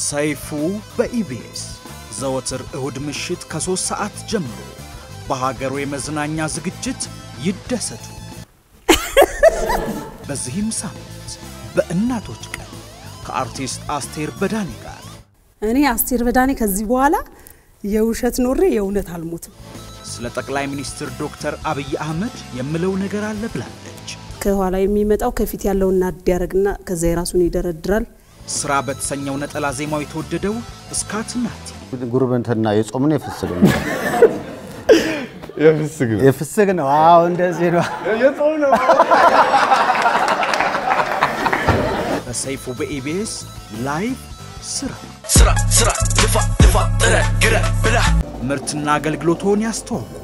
ሰይፉ በኢቢኤስ ዘወትር እሁድ ምሽት ከሦስት ሰዓት ጀምሮ በሀገሩ የመዝናኛ ዝግጅት ይደሰቱ። በዚህም ሳምንት በእናቶች ቀን ከአርቲስት አስቴር በዳኔ ጋር እኔ አስቴር በዳኔ ከዚህ በኋላ የውሸት ኖሬ የእውነት አልሞትም። ስለ ጠቅላይ ሚኒስትር ዶክተር አብይ አህመድ የምለው ነገር አለ ብላለች። ከኋላ የሚመጣው ከፊት ያለውን ናድ ያደርግና ከዛ የራሱን ይደረድራል። ስራ በተሰኘው ነጠላ ዜማው የተወደደው እስካት ናቲ ጉርብትና የጾም ነው የፍስግ ነው? የፍስግ ነው። የፍስግ ነው። አዎ እንደዚህ ነው። የጾም ነው። በሰይፉ በኢቢኤስ ላይቭ ስራ ስራ ስራ ልፋ ልፋ ጥረ ግረ ብላ ምርትና አገልግሎቶን ያስተዋውቁ።